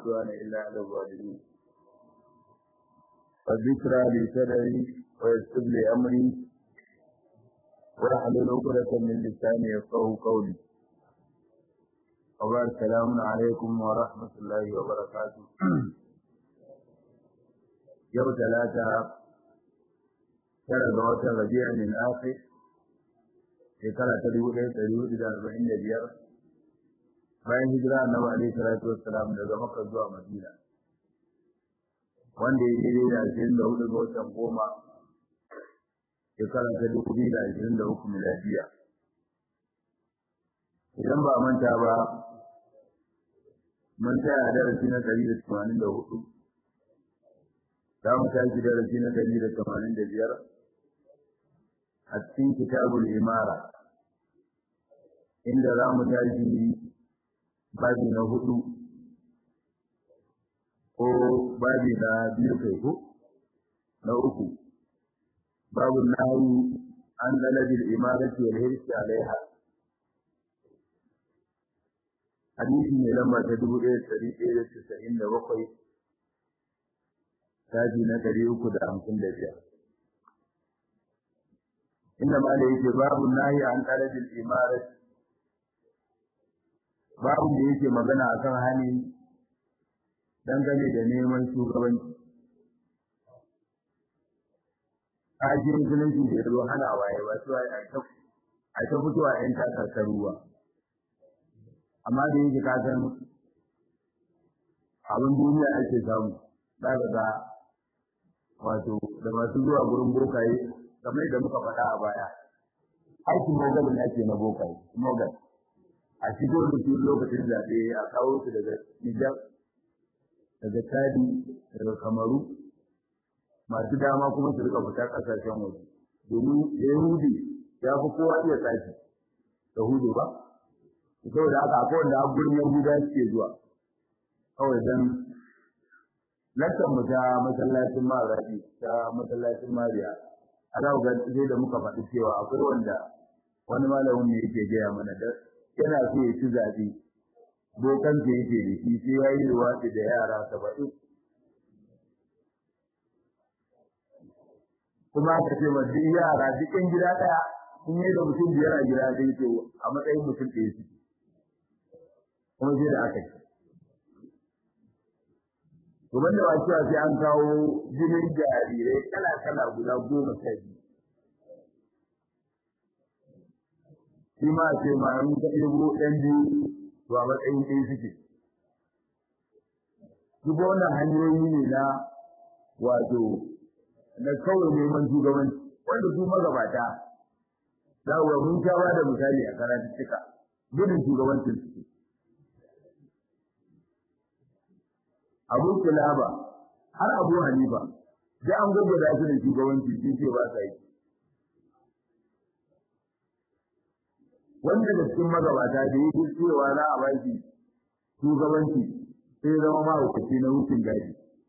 عدوان إلا على الظالمين فالذكرى لي صدري ويسر لي أمري واحلل عقدة من لساني يفقهوا قولي وبارك السلام عليكم ورحمة الله وبركاته يوم ثلاثة tara ga watan rabi'a min akhir shekara ta dubu ɗaya ɗari hudu da arba'in da biyar bayan hijira annabi alaihi salatu wassalam daga makka zuwa madina wanda ya daidai da ashirin da hudu ga watan goma shekara ta dubu biyu da ashirin da uku miladiya idan ba manta ba mun tsaya darasi na ɗari da tamanin da hudu za mu tashi darasi na ɗari da tamanin da biyar a cikin kitabul imara inda za mu tashi babi na hudu ko babi na biyu kai ko na uku babu nahi an dalabil imarati wal hirsi alaiha hadisi ne lamba ta dubu ɗaya ɗari ɗaya da casa'in da bakwai taji na ɗari uku da hamsin da biyar inda ma da yake babu nahi an dalabil imarati babu da yake magana akan hani dangane da neman shugabanci ajin musulunci da ya zo hana waye ba su a ta fitowa yan takardar ruwa amma da yake ka san abin duniya ake samu za ka ga wato da masu zuwa gurin bokaye kamar yadda muka faɗa a baya aikin mogalin ake na bokaye mogal a shigo da su lokacin zaɓe a kawo su daga Nijar, daga Chadi, daga Kamaru, masu dama kuma su rika fita ƙasashen waje. Domin Yahudi ya fi kowa iya tsaki, da hudu ba? Saboda haka akwai wanda a gurin Yahuda suke zuwa, kawai don lantar mu ta masallacin Marabi, ta masallacin Mariya. A za ga sai da muka faɗi cewa akwai wanda wani malamin ne yake gaya mana da yana so ya ci zaɓe bokan da yake da shi sai ya yi luwaɗi da yara saba'in kuma aka ce ma duk yara duk ɗan gida ɗaya sun yi da mutum biyar a gida ɗaya to a matsayin mutum ɗaya su kuma sai da aka ce to banda ba cewa sai an kawo jinin jarirai kala-kala guda goma sha biyu shi ma ce ma an ka ɗigo ɗan biyu to a matsayin ɗaya suke. Duk wannan hanyoyi ne na wato na kawai neman shugabanci wanda su magabata za ku mun sha ba da misali a karatuttuka gudun shugabancin suke. Abu Kilaba har Abu Hanifa da an gwagwada su da shugabanci sun ce ba sa yi. wanda da cikin magabata da yake cewa za a baki shugabanci sai zama mahaukaci na wucin gadi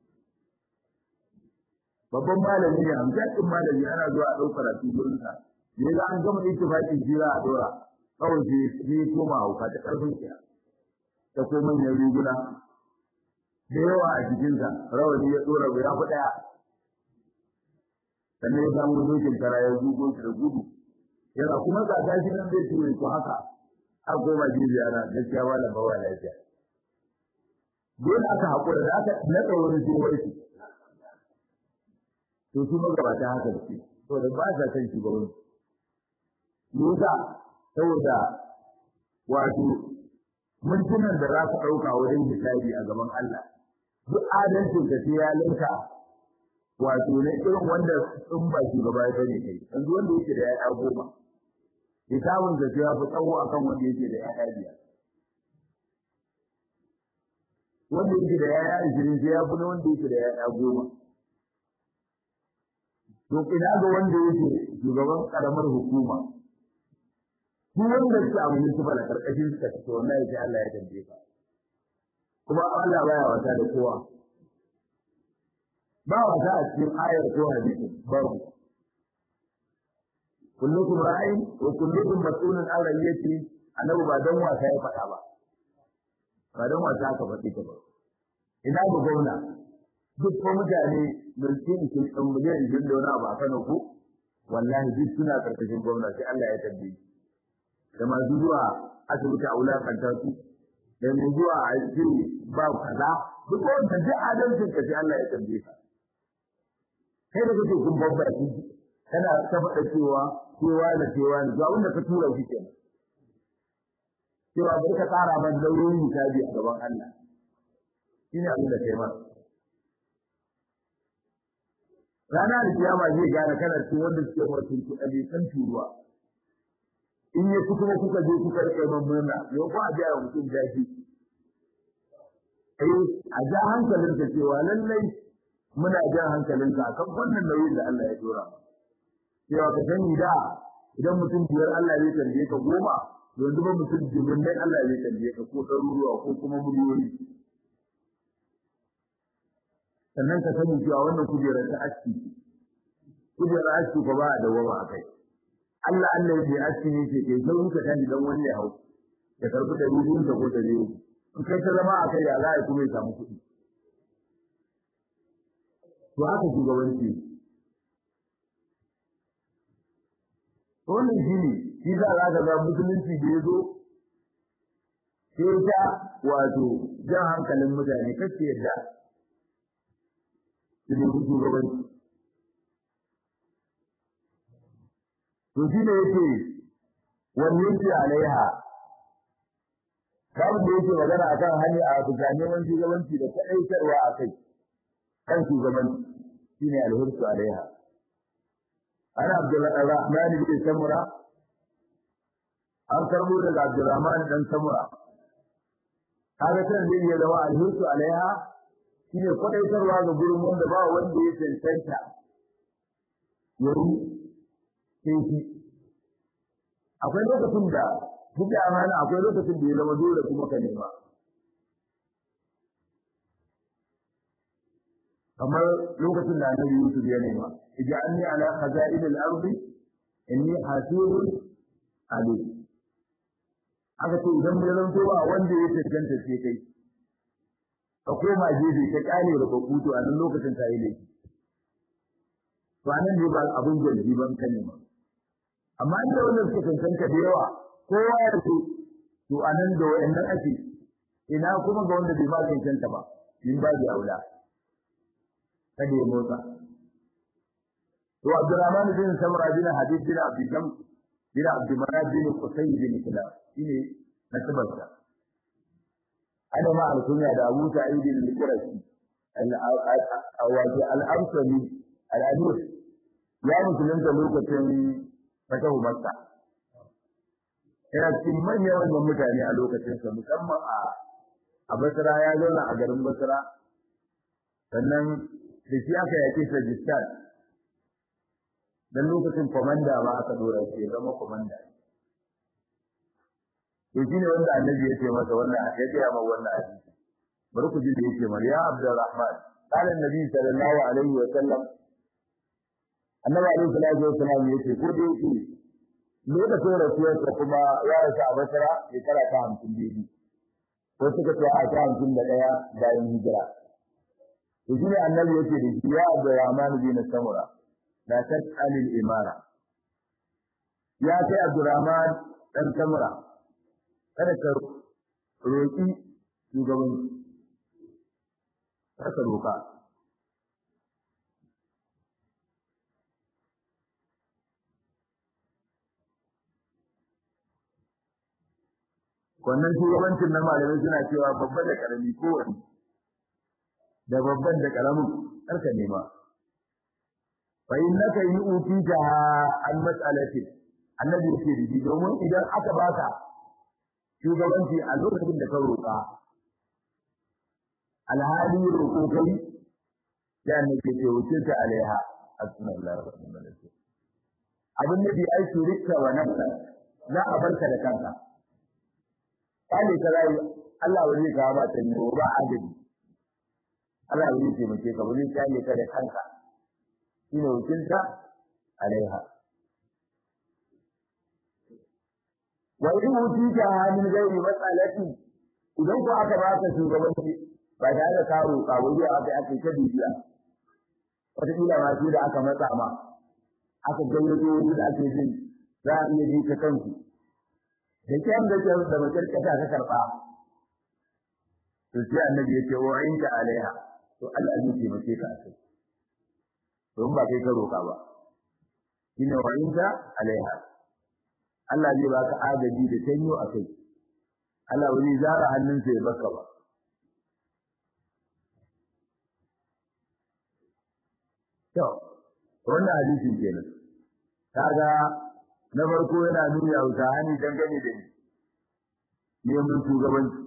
babban malami ne hamshakin malami ana zuwa a ɗaukar a gurinsa ne za an gama ittifaqin shi za a dora kawai sai sai koma hauka ta ƙarfin kiya ta ko manyan riguna da yawa a jikinsa rawani ya dora ya fi ɗaya sannan ya samu dokin kara ya zugo shi da gudu yana kuma ga gashi nan zai ture ku haka a goma jibi ana gaskiya ba da bawa lafiya dole aka haƙura da aka naɗa wani sai warke to su magabata haka da ke saboda ba sa kan shugaban Musa saboda wato mintunan da za ka ɗauka wajen hisabi a gaban Allah duk adalcin ka sai ya linka wato ne irin wanda in ba shugaba ya bane kai yanzu wanda yake da ya'ya goma hisabun da ya fi tsawo akan wanda yake da ya'ya biyar wanda yake da ya'ya ashirin sai ya fi na wanda yake da ya'ya goma to ina ga wanda yake shugaban karamar hukuma duk wanda yake a municipal a karkashin sa to wallahi sai Allah ya tambaye ka kuma Allah baya wata da kowa ba wata a cikin ayar ko hadisi babu kullukum ra'in wa kullukum mas'ulun an ra'iyati annabi ba dan wasa ya faɗa ba ba dan wasa aka faɗi ta ba ina da gwamna duk ko mutane mulkin su ɗan miliyan jin da wani abu a Kano ko wallahi duk suna karkashin gwamna sai Allah ya tambaye da masu zuwa asibiti a wulakanta su da mai zuwa a ce ba kaza duk wanda duk adalcin ka sai Allah ya tambaye ka kai da kake kun babba shi kana ta faɗa cewa cewa da cewa da zuwa wanda ka tura shi kenan cewa bai ka tsara ban daurin hisabi a gaban Allah shine abin da kai ma rana da kiyama zai gane kana cikin wanda suke mutum ku ɗabi san turuwa in ya kuma kuka je kuka rike man murna yau ko a biya wa mutum jaji eh a ja hankalin ka cewa lallai muna jan hankalin ka akan wannan nauyin da Allah ya dora cewa ka sani da idan mutum biyar Allah zai tambaye ka goma yanzu ba mutum jimin dai Allah zai tambaye ka ko ɗaruruwa ko kuma miliyoyi sannan ka sani cewa wannan kujerar ta aski kujerar aski ko ba a dawama a kai Allah Allah ya aski ne ke kai sai ka tani dan wani ya hau ya karbi da rubun ta ko da ne in kai ta zama a kai ya za a kuma ya samu kuɗi to haka shugabanci wannan shi ne shi za a ga musulunci da ya zo sai ta wato jan hankalin mutane kacce yadda su ne shugabanci to shi ne yake wani yake alaiha babu da yake magana akan hanya a bisa neman shugabanci da kaɗaitarwa a kai kan shugabanci shine alhursu alaiha ana abdurrahman bin samura an karbo daga abdurrahman dan samura kaga kan zai iya zama alhursu alaiha shine kwaɗaitarwa ga gurin wanda ba wanda ya cancanta yayi sai shi akwai lokacin da duk da amana akwai lokacin da ya zama dole kuma ka nema kamar lokacin da annabi Yusuf ya nema ij'alni ala khaza'in al-ardi inni hasibun alim aka ce idan bai zanto ba wanda ya tantance sai kai ka koma gefe ka kyale da bakuto a nan lokacin ta yi laifi to anan ne ba abin jirgi ban ka nema amma inda wannan suka cancanta da yawa kowa ya ce to anan da wayannan ake ina kuma ga wanda bai ba cancanta ba min ba da aula kada ya motsa to Abdurrahman bin Samra bin Hadid bin Abdullam bin Abdulmanaf bin Qusay bin Kilab shine nasabarsa ana ma alkunya da Abu Sa'id al-Qurashi al-Awaji al-Amsali al-Adus ya musulunta lokacin fatahu Makka yana cikin manyan wannan mutane a lokacin sa musamman a a Basra ya zauna a garin Basra sannan da shi aka yake Sajistan dan lokacin komanda ma aka dora shi ya zama komanda to shine wanda annabi ya ce masa wannan ya ce ma wannan hadisi bari ku ji da yake mar ya Abdurrahman qala annabi sallallahu alaihi wa sallam annabi alaihi salatu wa sallam yace ko da yake lokacin rasuwarsa kuma ya rasu a Basra shekara ta hamsin biyu ko suka ce a ta hamsin da ɗaya bayan hijira to shi ne annabi yake da shi ya Abdurrahman bin Samura la tas'alil imara ya kai Abdurrahman dan Samura kada ka roƙi shugabanci kada ka roƙa wannan shugabancin na malamai suna cewa babba da karami kowane da babban da karamin karka nema fa innaka yu'tija an mas'alati annabi yake da domin idan aka baka shugabanci a lokacin da ka roƙa alhali roƙo kai ya annabi ce wuce ta alaiha asmallahi wa ni'mal wakeel abin da bi ai shirka wa nafsa za a barka da kanka kale ka rayu Allah ba zai kawo mata ne ba adadi Allah ya ce mace ka ba zai kale ka da kanka shine wakilta alaiha wa in wutita min gairi mas'alati idan ko aka baka shugabanci ba tare da ka roƙa ba zuwa aka aka ta bibiya wataƙila ma su da aka matsa ma aka gayyato wani da ake jin za a iya ji ta kansu da kyan da kyan da makyarkata ka karɓa to sai annabi ya ce wa inka alaiha to Allah zai taimake ka a kai don ba kai ka roƙa ba shine wa inka alaiha Allah zai baka agaji da tanyo a kai Allah wani zara hannunsa ya baka ba to wannan hadisin kenan kaga na farko yana nuni a wuta hani dangane da ni neman shugabanci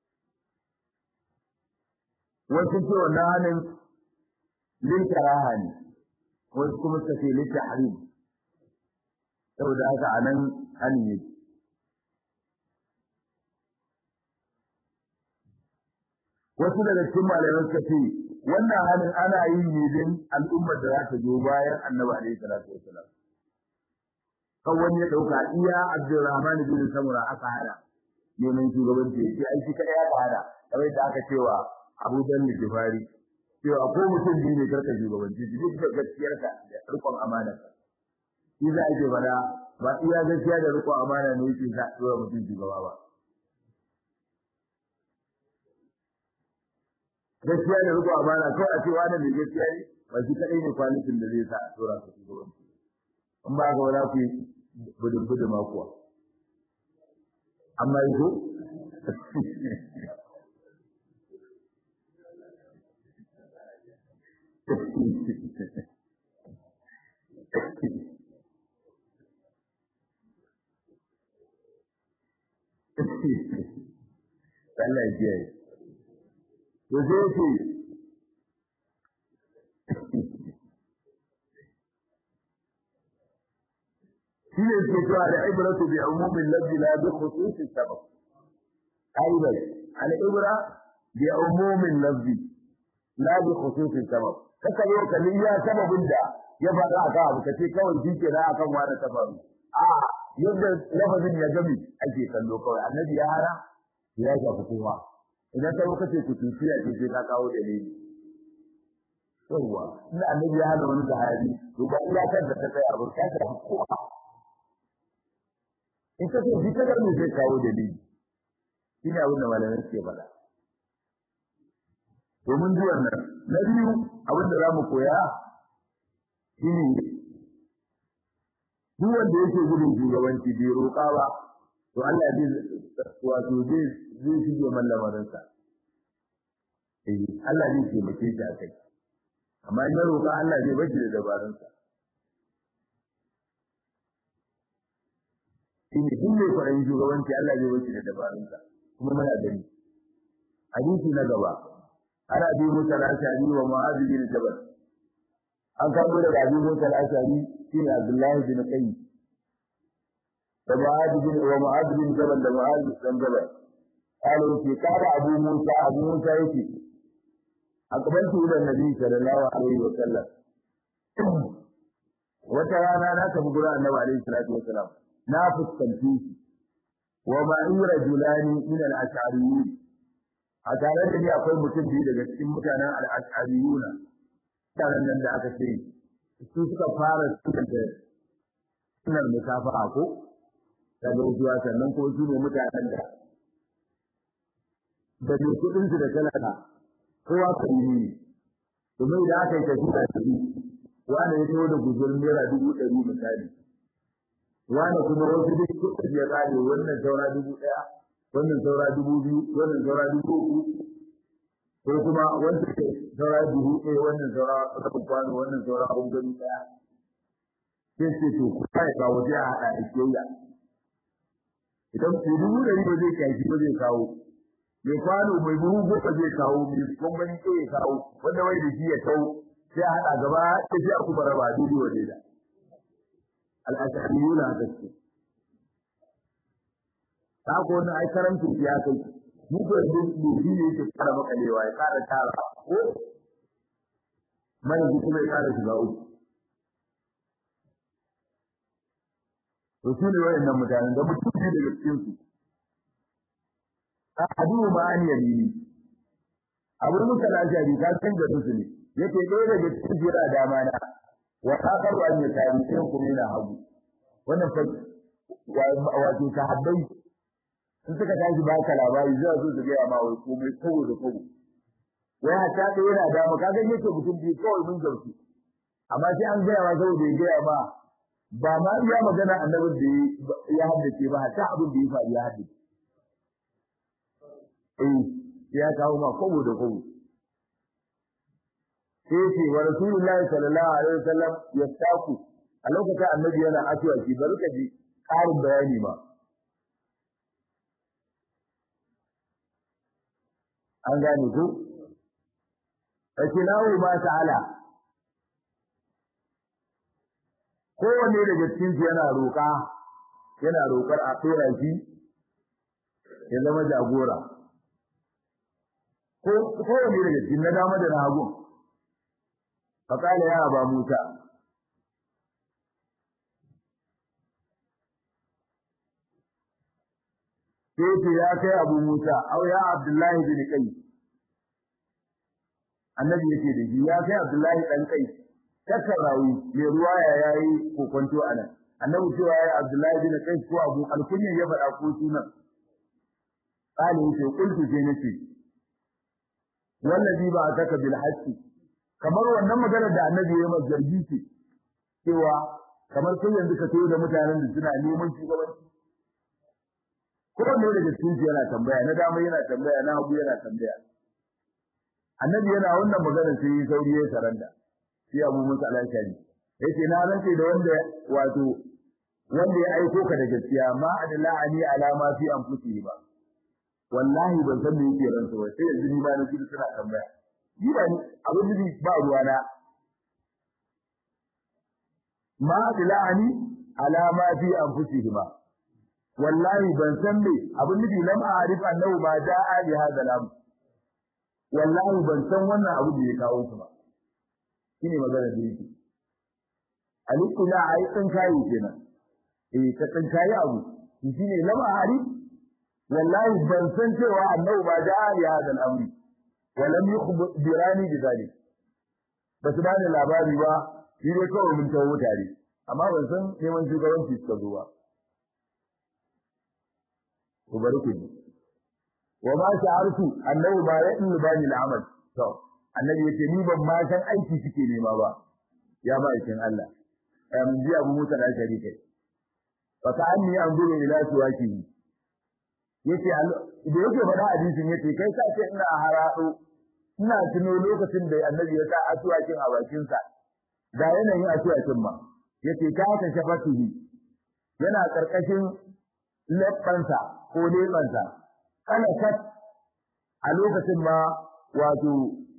wasu ce wannan hannun lin karaha ne wasu kuma suka ce lin tahrim saboda haka anan hani ne wasu daga cikin malamai suka ce wannan hannun ana yi ne din al'ummar da za ta zo bayan annabi alaihi salatu wasalam kan wani ya dauka iya abdurrahman bin samura aka hada neman shugabanci ya ce ai shi kadai aka hada kamar da aka cewa abu dan jifari cewa ko mutum biyu ne karka shugabanci shi duk da gaskiyarka da rikon amanarka shi za a ce fada ba iya gaskiya da rikon amana ne yake sa dora mutum shugaba ba gaskiya da riko amana kawai a ce wani mai gaskiya ne ba shi kadai ne kwalitin da zai sa a tura su shugabanci in ba ga wala ku budin budin ma kuwa amma yi ko Allah ya kiyaye. to sai ce shi ne ke cewa da ibratu bi umumin lafzi la bi khususi sabab aidan al ibra bi umumin lafzi la bi khususi sabab kaka yau ka ya sababin da ya faɗa aka abu kace kawai shi ke da akan wani sababi a yadda lafazin ya gami ake kallo kawai annabi ya hana ya shafi kowa idan ka muka ce kutufiya ce sai ka kawo dalili yawwa ina annabi ya hana wani sahabi to ba iya kan da ta tsaya ba ka ta kowa in ka ce shi ka ne sai kawo dalili shine abin da malamai suke faɗa domin ji wannan na biyu abin da za mu koya shine duk wanda yake gudun shugabanci bai roƙa ba to Allah zai wato zai zai shige mallamarinsa eh Allah zai taimake shi a kai amma in ya roƙa Allah zai bashi da dabarunsa shi ne duk mai kwaɗayin shugabanci Allah zai bashi da dabarunsa kuma muna gani hadisi na gaba ana bi musa al-ashari wa mu'adh bin jabal an kawo daga abi musa al-ashari shine Abdullahi bin Qayyim da mu'adh bin wa mu'adh bin jabal da mu'adh bin jabal قال في قال أبو موسى أبو موسى يتي أقبلت إلى النبي صلى الله عليه وسلم وترانا لا تقول النبي عليه الصلاة والسلام نافس تنفيذ ومعي رجلان من الأشعريين أتعالى الذي أقول متن في daga cikin mutanen al-ash'ariyuna taran nan da aka ce su suka fara sunanta sunan musafaha ko daga zuwa sannan ko su ne mutanen da da mai kuɗinsu da talaka kowa karimi ne domin idan aka yi tafiya da shi wanda ya taho da guzur naira dubu ɗari misali wanda kuma wasu duk kuɗin ya ƙare wannan saura dubu ɗaya wannan saura dubu biyu wannan saura dubu uku ko kuma wanda ke saura dubu ɗaya wannan saura rabin kwano wannan saura ɓangare ɗaya sai ce to kuma ya kawo sai a haɗa da kiyayya idan dubu ɗari ba zai kai ba zai kawo mai kwano mai buhu goma zai kawo mai gwangwani ke ya kawo wanda wai da shi ya kawo sai a haɗa gaba ta shi a kuma raba daidai wa daida al'ashariyu na gaske ta ko wani ai karamcin ya kai mu ko yanzu doki ne yake kara makalewa ya kara tara ko mai kuma ya kara shiga uku to su ne wayannan mutanen da mutum ne daga cikin su ahadu ma an yamini abu musa lashari ka san da su ne yake ɗaya daga cikin jira dama na wa akaru an yi tari sai kuma yana hagu wannan fa wato sahabbai sun suka tashi baka labari zai zo su gaya ma wai komai kowo da kowo wai hatta ɗaya yana dama ka ga yake mutum biyu kawai mun gamsu amma sai an gaya ma saboda ya gaya ma ba ma iya magana annabin da ya haddace ba hatta abin da ya faru ya haddace eh ya kawo ma kobo da kobo sai ce wa rasulullahi sallallahu alaihi wasallam yastaku a lokacin annabi yana aswaki bari ka ji ƙarin bayani ma an gane ko fakinahu ma ta'ala kowanne daga cikin su yana roƙa yana roƙar a tsora shi ya zama jagora ko kowanne daga cikin na dama da na hagu faƙala ya ba Musa sai ce ya kai abu Musa au ya Abdullahi bin Kai annabi yake da shi ya kai Abdullahi dan Kai tattarawi mai ruwa ya yayi kokonto anan annabi cewa ya Abdullahi bin Kai ko Abu Alkunya ya faɗa ko sunan qali yace qultu sai nace wallazi ba ataka bil haqqi kamar wannan maganar da annabi ya yi zargi ce cewa kamar sai yanzu ka tayo da mutanen da suna neman shugabanci kowanne daga cikin yana tambaya na dama yana tambaya na hagu yana tambaya annabi yana wannan magana sai yi sauri ya saranda sai abu musa alashari yace na rantse da wanda wato wanda ya aiko ka da gaskiya ma adala ani ala ma fi anfusihi ba wallahi ban san me yake ransa ba sai yanzu ni ba na ji suna tambaya ni ba ni abin da ba ruwa na ma adala ani ala ma fi anfusihi ba wallahi ban san me abin nufi lam a'rif annahu ma da'a li hadha al wallahi ban san wannan abu da ya kawo su ba shine magana da yake alikula ai tsin kai kenan eh ka tsin kai abu shine lam a'rif wallahi ban san cewa annahu ma da'a li hadha al-amr wa lam yukhbirani bi dhalik basu ba da labari ba shi dai kawai mun tawo tare amma ban san neman shugabanci suka zo ba ku bari ku ji wa ma sha'artu annahu ba ya in bani al'amal to annabi yace ni ban ma san aiki suke nema ba ya ba aikin Allah am ji abu musa da shari kai fa ka anni anzuru ila suwaki yace da yake faɗa hadisin yace kai ka ce ina harado ina tuno lokacin da annabi ya sa asuwakin a bakin sa da yanayin asuwakin ma yace ka ta shafatihi yana karkashin leɓɓansa ko leɓansa kana kat a lokacin ma wato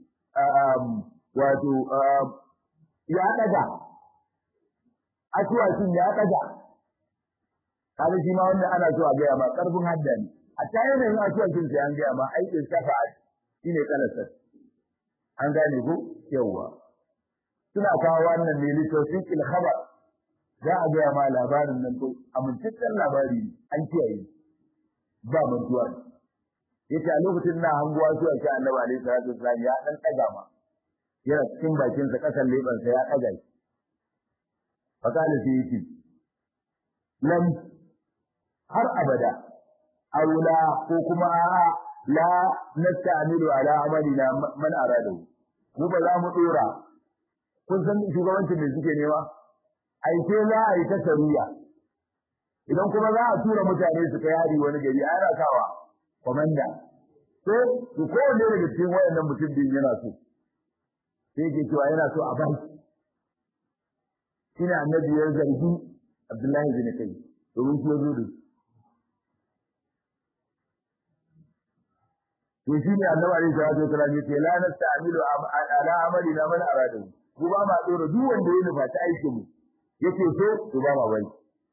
wato ya ɗaga asuwakin ya ɗaga kada shi ma wanda ana so a gaya ma ƙarfin hadda ne a ta yanayin asuwakin sai an gaya ma aikin shafa shi ne kalasar an gane ko yawwa suna kawo wannan ne littafin ilhabar za a gaya ma labarin nan to amintaccen labari an kiyaye ba mantuwa ne yace a lokacin na hanguwa zuwa shi annabi alaihi salatu wasallam ya dan daga ma yana cikin bakin sa kasan leban sa ya daga shi fakala sai yace lam har abada aula ko kuma a'a la nasta'milu ala amalina man arada mu ba za mu dora kun san shugabancin da suke nema aike za a yi ta sariya idan kuma za a tura mutane su kai hari wani gari a yana kawa komanda to su kowanne daga cikin wayannan mutum din yana so sai yake cewa yana so a bar shine annabi ya zargi Abdullahi bin Kai domin shi ya zo da to shine annabi alaihi salatu wasallam yace la nasta'milu ala amalina man arada ku ba ma dora duk wanda ya nufa ta aikin mu yake so to ba ma bari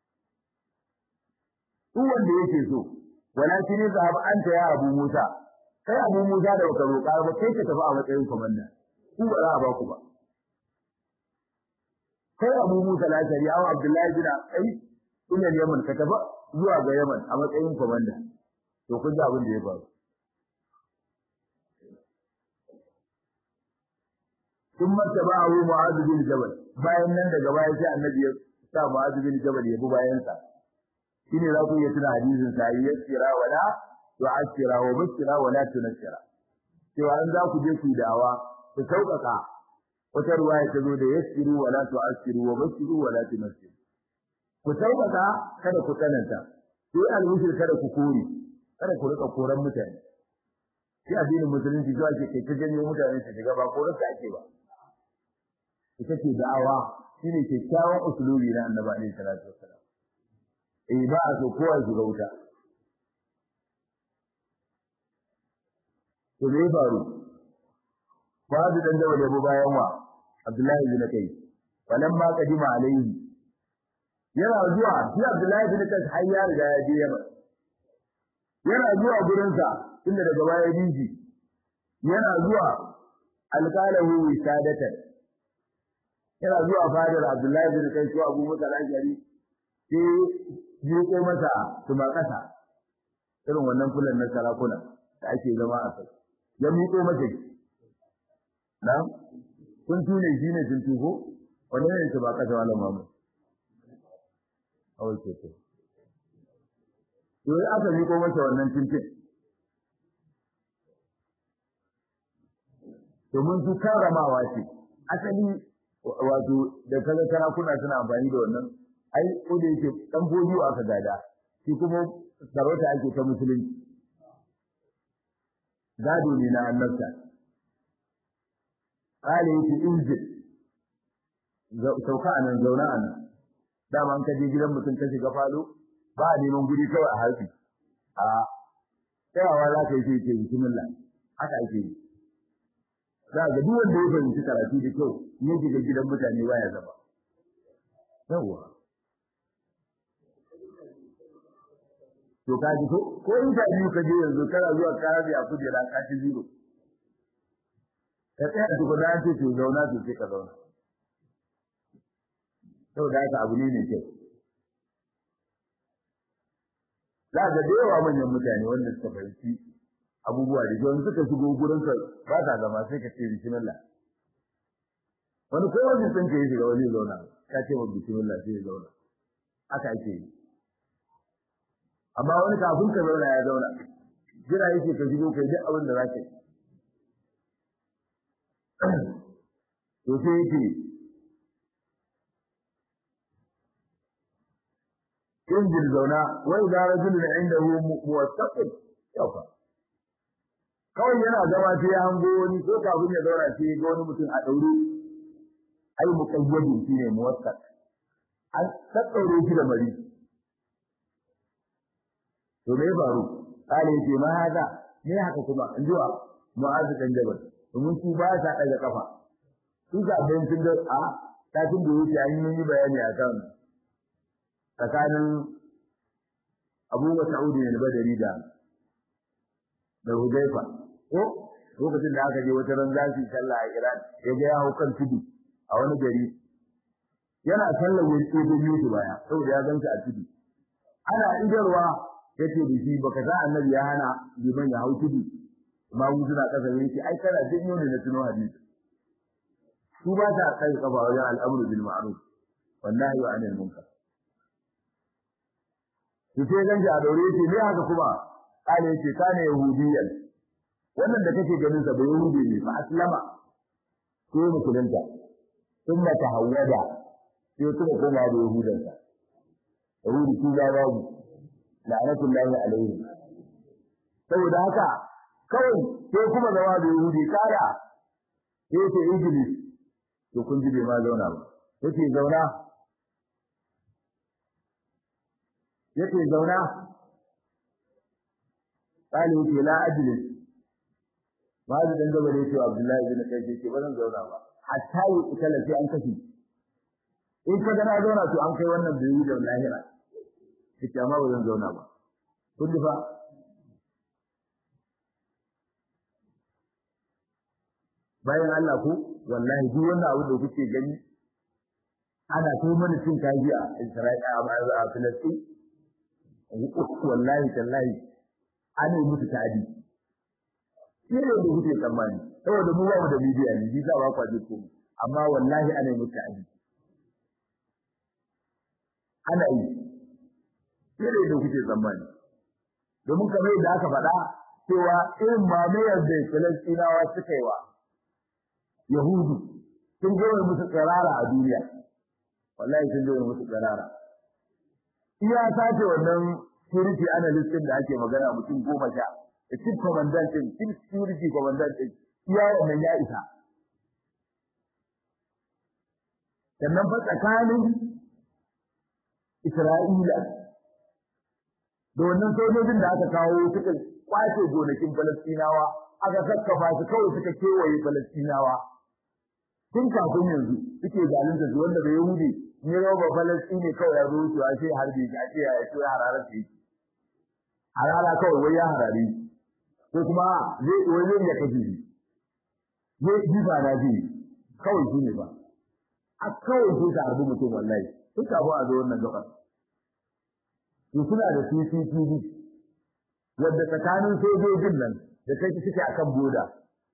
duk wanda yake so walakin zahab anta ya abu musa kai abu musa da baka roƙa ba kai ka tafi a matsayin komanda ku ba za a ba ku ba kai abu musa la shari'a wa abdullahi bin ai ina yaman ka tafi zuwa ga yaman a matsayin komanda to kun ji abin da ya faru in mata ba abu mu'azu bin jabal bayan nan daga baya sai annabi ya sa mu'azu bin jabal ya bi bayan sa shine za ku iya tuna hadisin sa yassira wala tu'assira wa basira wala tunassira cewa an za ku je ku dawa ku sauƙaƙa wata ruwaya ta zo da yassiru wala tu'assiru wa basiru wala tunassiru ku sauƙaƙa kada ku tsananta sai almushir kada ku kore kada ku rika koran mutane shi addinin musulunci zuwa ke kai ta janyo mutane su shiga ba koran ta ake ba ita ce da'awa shine kyakkyawan usulubi na annabi alaihi salatu wassalam eh ba a so kowa shiga wuta to me faru Babu dan da yabo bayan wa Abdullahi bin Kai falamma qadima alaihi yana zuwa shi Abdullahi bin Kai har ya riga ya je Yaman yana zuwa gurin sa inda daga baya dinji yana zuwa alqalahu wisadatan yana zuwa fadar Abdullahi bin Kai ko Abu Musa al-Ashari sai ji ko masa tuma kasa irin wannan fulan na sarakuna da ake zama a kai ya miƙo masa na kun tune shi ne sun tuko wani ne su ba kasa wala mamu a wace ce to ya aka miƙo masa wannan tuntun domin su karramawa ce asali wato da kaga sarakuna suna amfani da wannan ai ko da yake dan bojiyo aka gada shi kuma sarauta ake ta musulunci gado ne na annabta kale yake injil sauka a nan zauna a nan dama an kaje gidan mutum ka shiga falo ba a neman guri kawai a harfi a tsayawa za ka yi sai ce bismillah haka ake yi za ga duk wanda ya fahimci karatu da kyau in ya shiga gidan mutane baya zama yawwa to ka ji ko ko interview ka je yanzu kana zuwa ka rabi a kujera ka ci zero ka tsaya duk da ce to zauna to sai ka zauna to da haka abu ne mai kyau za ga da yawa manyan mutane wanda suka fahimci abubuwa da kyau suka shigo gurin ka ba ta zama sai ka ce bismillah wani ko wani sun ka yi shiga wani zauna ka ce wa bismillah sai ya zauna haka ake yi amma wani kafin ka zauna ya zauna jira yake ka shigo kai duk abin da za ka yi to sai yake injil zauna wa idza rajulun indahu muwattaqin yafa kawai yana zama sai ya hango wani ko kafin ya zauna sai ya ga wani mutum a daure ai muqayyadin shine muwattaq an tsaure shi da mari to me faru kale ce ma haka me haka kuma in jiwa mu'azu dan jabal domin su ba sa daga kafa su ga ban sun da a kafin da yake an yi bayani akan tsakanin Abu Mas'ud ne Badari da da Hudayfa ko lokacin da aka je wata ran zasu sallah a Iran ya ga ya kan tudu a wani gari yana sallar wani tsibin yusu baya saboda ya ganta a tudu ana idarwa yace da shi baka sa annabi ya hana liman ya hau tudu ma mu suna kasa yake ai kana jin yau ne na tuno hadisi su ba ta kai kafa wajen al'amru bil ma'ruf wallahi wa anil munkar su sai ganje a daure yake ne haka kuma kale yake kana yahudiyan wannan da kake ganin sa ba yahudi ne fa aslama ko musulunta thumma tahawwada sai kuma koma da yahudansa yahudi shi ya babu la'natullahi alaihi saboda haka kawai sai kuma zama da yahudi kara sai ce iblis to kun ji bai ma zauna ba yace zauna yace zauna kale yace la ajlis ba da dan gaba yace abdullahi bin kai yace ba zan zauna ba hatta yi kala sai an kashi in ka ga na zauna to an kai wannan bai da lahira yace amma ba zan zauna ba kun ji fa bayan Allah ku wallahi duk wannan abu da kuke gani ana kai mana cin kaji a Isra'ila a Filistin wallahi tallahi an yi musu tadi shi ne da kuke tsammani saboda mu ba mu da media ne ji za ba kwa ji ko amma wallahi ana yi musu aji ana yi sai da yadda kuke tsammani domin kamar yadda aka faɗa cewa irin mamayar da Falastinawa suka yi wa Yahudu sun gaya musu tsirara a duniya wallahi sun gaya musu tsirara iya sace wannan security analyst din da ake magana mutum goma sha da chief commandant din chief security commandant din iya wannan ya isa sannan fa tsakanin Isra'ila da wannan sojojin da aka kawo suka kwace gonakin Falastinawa aka kakkafa su kawai suka kewaye Falastinawa tun kafin yanzu suke zalunta su wanda bai Yahudi ne roba Falastini kawai ya zo su a ce harbi shi a ce ya ce harara su yi harara kawai wai ya harare ko kuma zai wai zai ya kashe shi zai jifa na ji kawai shi ne ba a kawai sai ka harbi mutum wallahi tun kafin a zo wannan gabar to suna da CCTV wadda tsakanin sojojin nan da kai suke akan boda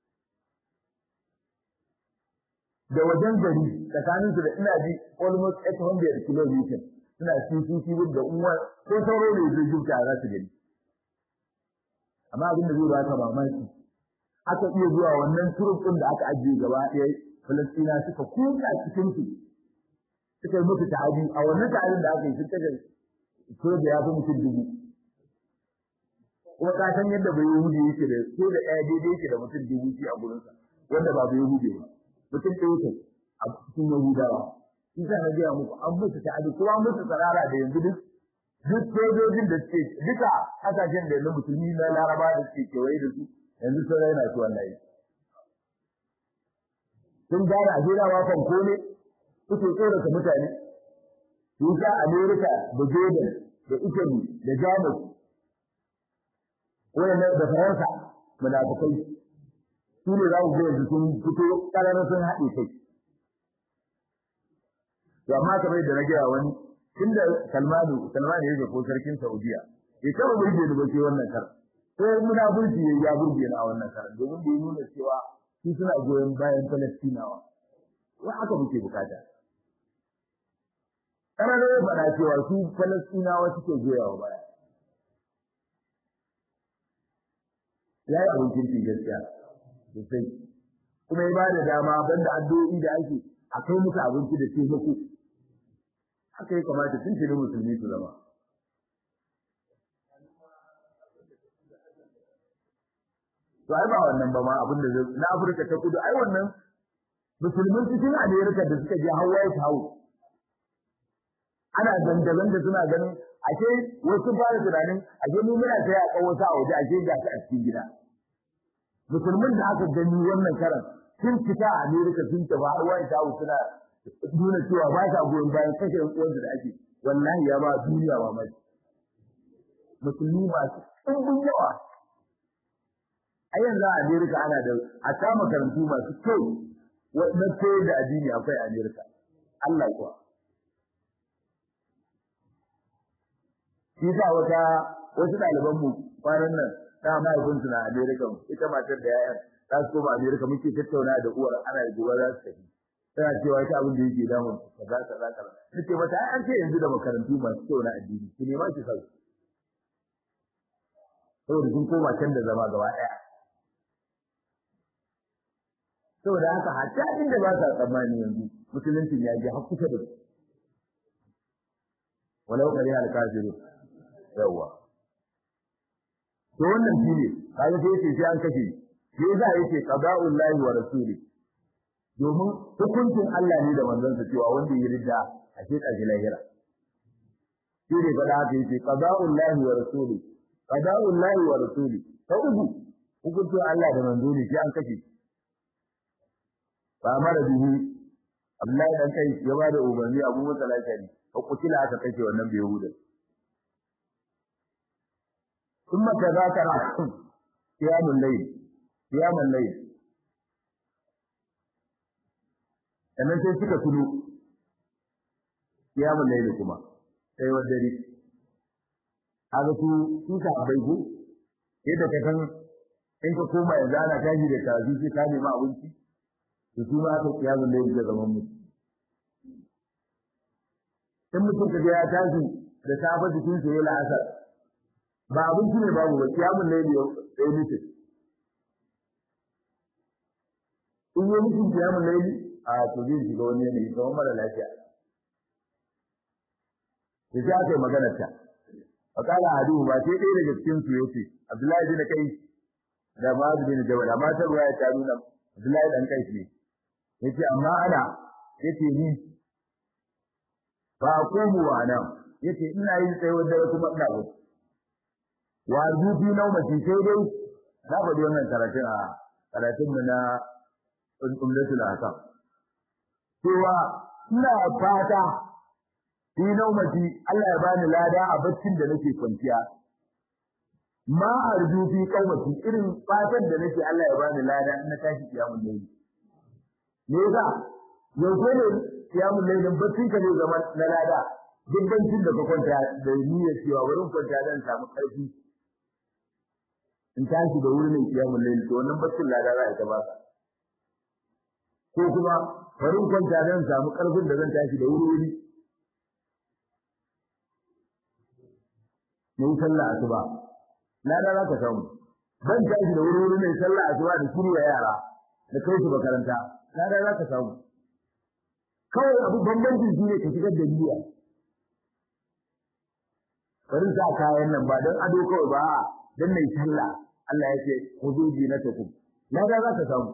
da wajen gari tsakanin su da ina ji almost 800 km suna CCTV da uwa ko sauro ne zai jubta za su gani amma abin da zai ba ka mamaki aka iya zuwa wannan turufin da aka ajiye gaba ɗaya Falastina suka kuka cikin su suka yi musu ta'adi a wannan ta'adin da aka yi sun kaje ko da ya fi mutum dubu kuma ka san yadda bai yahudi yake da ko da ɗaya daidai yake da mutum dubu shi a gurinsa wanda ba bai yahudi ba mutum ɗaya yake a cikin yahudawa shi sa na gaya muku an musu ta'adi kuma an musu tsarara da yanzu duk duk sojojin da suke duka kasashen da yanzu musulmi na laraba da suke kewaye da su yanzu sun raina su wallahi sun gane a jerawa fanko ne suke tsorata mutane Yusa Amerika da Jordan da Italy da Jamus wayannan da Faransa munafikai su ne za ku ga yanzu sun fito ƙararra sun haɗe kai to amma kamar da na gaya wani tunda Salmanu Salmanu yake ko sarkin Saudiya ya taba burge ni ba sai wannan kar ko munafurci ya ya burge ni a wannan kar domin da ya nuna cewa su suna goyon bayan Falastinawa wa haka muke bukata ƙarar ya faɗa cewa su Falastinawa suke goyawa baya. Ya yi abin kirki gaskiya sosai. Kuma ya ba da dama banda addu'o'i da ake a kai musu abinci da taimako. Haka ya kamata tun tuni musulmi su zama. To ai ba wannan ba ma abin da na Afirka ta kudu ai wannan musulmin cikin Amerika da suka je Hawaii House ana zanga-zanga suna ganin ake wasu fara tunanin ake mu muna sai a kawo ta a waje ake ga ta a cikin gida musulmin da aka gani wannan karan sun fita a America sun tafi har wani tawo suna nuna cewa ba sa goyon bayan kashe uwan da ake wallahi ya ba duniya ba mai musulmi masu ɗumbin yawa a yanzu a America ana da a ta makarantu masu kyau na koyar da addini akwai a America Allah kuwa shi sa wata wasu ɗaliban mu kwanan nan ta mahaifinsu na Amerika ita matar da yayan za su koma Amerika muke tattauna da uwar ana da gobe za su tafi tana cewa ita abin da yake damun kaza kaza kaza nace mata ai an ce yanzu da makarantu masu kyau na addini ki ne ma ki sauki saboda sun koma can da zama gaba ɗaya saboda haka hatta inda ba sa tsammani yanzu musuluncin ya je har kusa da su walau kare alkafiru yawa to wannan shine kaga sai yace sai an kashe shi yasa yace qada'ul lahi wa rasuli domin hukuncin Allah ne da manzon sa cewa wanda ya rida a ce kaji lahira shi ne fada haka yace qada'ul lahi wa rasuli qada'ul lahi wa rasuli ta uku hukuncin Allah da manzo ne sai an kashe ba mara bihi Abdullahi dan kai ya bada umarni Abu Musa al-Ashari ko kutila aka kashe wannan bai Yahuda ثم تذاكر قيام الليل قيام الليل sannan sai suka tuno kiyamun laili kuma sai wa dare haka su su ka bai ku yadda ka san in ka koma yanzu ana tashi da karatu sai ka nemi abinci to su ma aka kiyamun laili da zaman mutum in mutum ka ga ya tashi da safe jikin sa yayi la'asar ba abinci ne babu ba kiyamun laili ya yi mutum in yi mutum kiyamun laili a to zai shiga wani yanayi kamar mara lafiya da sai aka yi maganar ta a kala hadu ba sai ɗaya daga cikin su yace Abdullahi bin Kai da Ma'az bin Jabal amma ta ruwa ta nuna Abdullahi dan Kai ne yace amma ana yace ni ba aqumu wa ana yace ina yin tsayuwar dare kuma ina ba wa zubi naumati sai dai na faɗi wannan karatun a karatun mu na umdatul ahkam cewa ina fata fi naumati Allah ya bani lada a baccin da nake kwanciya ma arju fi qaumati irin fatan da nake Allah ya bani lada in na tashi kiyamul layl me yasa yanzu ne kiyamul layl baccin ka ne zaman na lada duk baccin da ka kwanta da niyyar cewa wurin kwanta zan samu karfi in tashi da wurin kiyamul layl to wannan baccin lada za ta baka ko kuma wurin kwanta zan samu karfin da zan tashi da wuri mai sallah asuba na da za ka samu ban tashi da wuri mai sallah asuba da shirya yara da kai su makaranta na da za ka samu kawai abu bambanci shi ne ka shigar da niyya bari sa kayan nan ba don ado kawai ba don mai sallah Allah ya ce huduji na takum na da za ka samu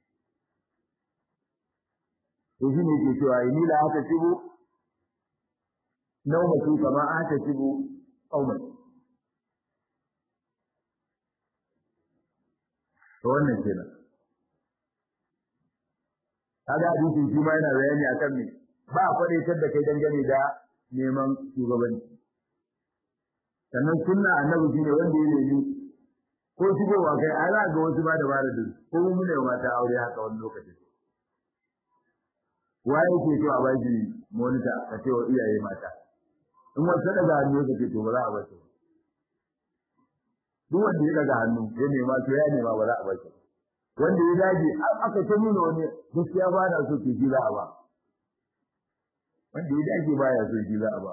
to shi ne ke cewa ni la haka tibu naumatu kama aka tibu qauman to wannan kenan kaga hadisi shi ma yana bayani akan me ba a kwadaitar da kai dangane da neman shugabanci sannan sunna annabi shine wanda ya nemi ko shigowa kai a za ga wasu ba da bara da ko mu ne mata aure haka wani lokaci waye ke so a bashi monita ka ce wa iyaye mata in wasu daga hannu ka ce to ba za a bashi duk wanda ya daga hannu ya nema to ya nema ba za a bashi wanda ya dage aka ta nuna wani gaskiya ba na so ke ji za a ba wanda ya dage ba ya so ji za a ba